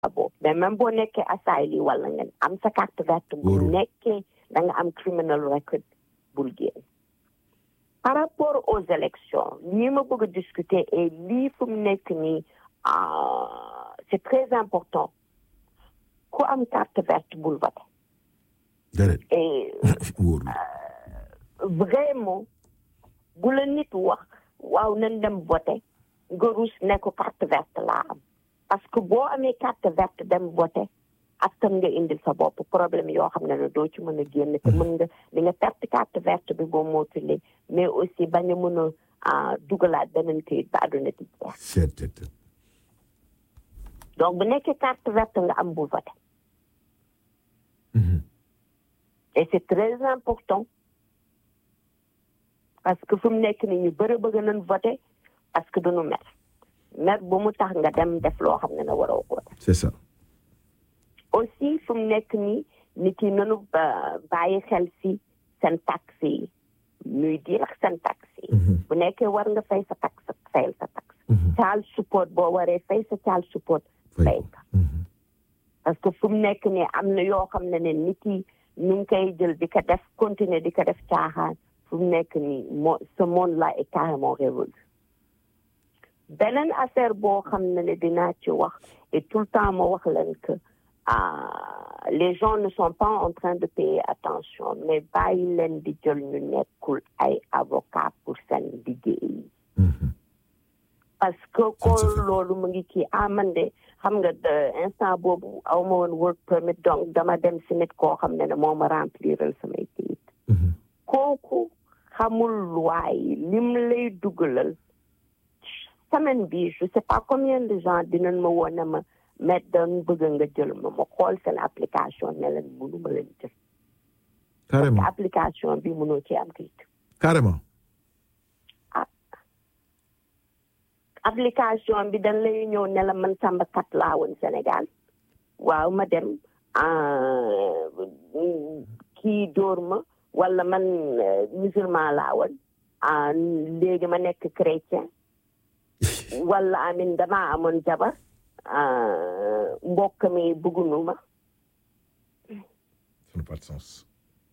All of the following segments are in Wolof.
boobu mais même boo nekkee asile wala nga am sa carte verte bu nekkee da nga am criminal record bul génn par rapport aux élections lii ma bëgg a discuter et lii fu mu nekk nii c'est très important ku am carte verte bul voter et vraiment bu la nit wax waaw nañ dem voter nga rus ne ko carte verte laa am parce que boo amee carte verte dem voter askan nga indil sa bopp problème yoo xam ne ne doo ci mën a génn te mën nga di nga perte carte verte bi boo mootule mais aussi bañ a mën a dugalaat beneen këyit ba àdduna di jeex donc bu nekkee carte verte nga am bul voter et c'est très important parce que fu mu nekk ni ñu bëri bëgg nañ voter parce que duñu mer mer bu mu tax nga dem def loo xam ne ne waroo koo def c'est ça aussi fu mu nekk nii nit yi nanu bàyyi xel si seen taxe yi ñuy diir ak seen taxe yi bu nekkee war nga fay sa taxe fayal sa taxe child support boo waree fay sa child support fay ka parce que fu mu nekk nii am na yoo xam ne ne nit yi ñu ngi koy jël di ko def continuer di ko def caaxaan fu mu nekk nii moo ce monde là est carrément révolu beneen affaire boo xam ne ne dinaa ci wax et tout le temps ma wax leen que les gens ne sont pas en train de payer attention mais bàyyi leen di jël ñu nekkul ay avocat pour seen liggéey parce que ko loolu mu ngi kii ah man de xam nga instant boobu aw ma woon work permit donc dama dem si nit koo xam ne ne moo ma rempliral samay kayit kooku xamul loi yi lim lay dugalal semaine bi je sais pas combien de gens dinañ ma woon ne ma mais dañ bëgg nga jël ma ma xool seen application ne leen mënu ma leen jël carrément parce que application bi mënoo ci am kayit carrément application bi dañ lay ñëw ne la man Samba kat laa woon Sénégal waaw ma dem kii dóor ma wala man musulman laa woon léegi ma nekk chrétien wala amin damaa amoon jabar mbokk mi bëggunu ma ça n'a pas de sens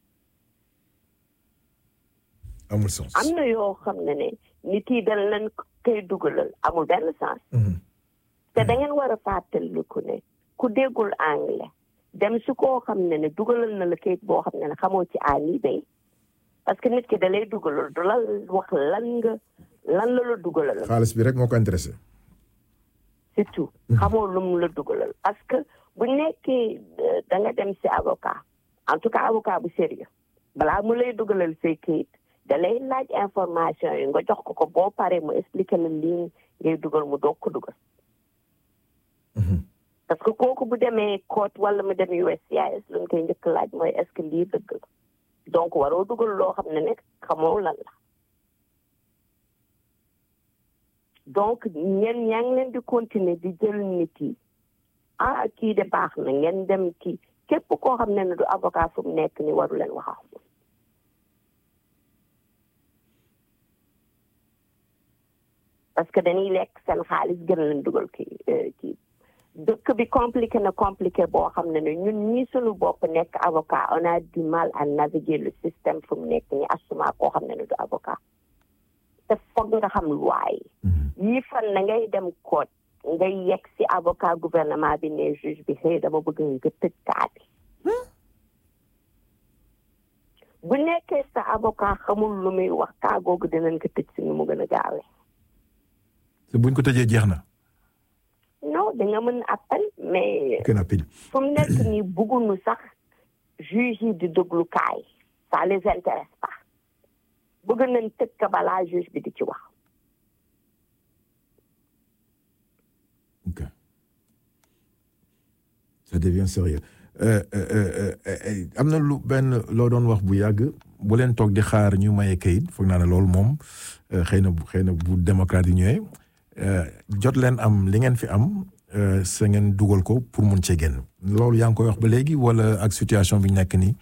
amul sens am na yoo xam ne ne nit yi dañ leen koy dugalal amul benn sens te da ngeen war a fàttaliku ne ku déggul anglais dem su koo xam ne ne dugalal na la kayit boo xam ne ne xamoo ci a ni bay parce que nit ki da lay dugalal du la wax lan nga lan la la dugalal xaalis bi rek moo ko intéressé c'est tout xamoo lu mu la dugalal parce que bu nekkee da nga dem si avocat en tout cas avocat bu sérieux balaa mu lay dugalal say kayit da lay laaj information yi nga jox ko ko boo paree mu expliqué la lii ngay dugal mu doog ko dugal parce que kooku bu demee court wala mu dem USCIS lu ñu koy njëkk laaj mooy est-ce que lii dëgg la donc waroo dugal loo xam ne ne xamoo lan la donc ngeen yaa ngi leen di continuer di jël nit yi ah kii de baax na ngeen dem kii képp koo xam ne ne du avocat fu mu nekk ni waru leen wax ak moom parce que dañuy lekk seen xaalis gën leen dugal kii kii dëkk bi compliqué na compliqué boo xam ne ne ñun ñii suñu bopp nekk avocat on a du mal à naviguer le système fu mu nekk ni assuma koo xam ne ne du avocat te foog nga xam loi yi yii fan na ngay dem court ngay yegg si avocat gouvernement bi ne juge bi xëy dama bëgg nga tëj kaa bi bu nekkee sa avocat xamul lu muy wax kaa googu dinañ ko tëj si nu mu gën a gaawee te buñ ko tëjee jeex na non da nga mën appel mais kenn appel fu mu nekk nii bëgguñu sax juge yi di déglu kaay ça les intéresse pas bëgg nañ tëj ka balaa juge bi di ci wax ok ça devient sérieux am na lu benn loo doon wax bu yàgg bu leen toog di xaar ñu maye kayit foog naa ne loolu moom xëy na xëy na bu démocrate yi ñëwee jot leen am li ngeen fi am sa ngeen dugal ko pour mun cee génn loolu yaa ngi koy wax ba léegi wala ak situation bi ñu nekk nii.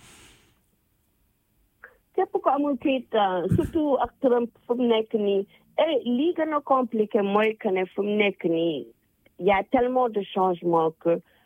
képp ko amul kayit surtout ak Trump fu mu nekk nii lii gën a compliqué mooy que ne fu mu nekk nii il y a tellement de changements que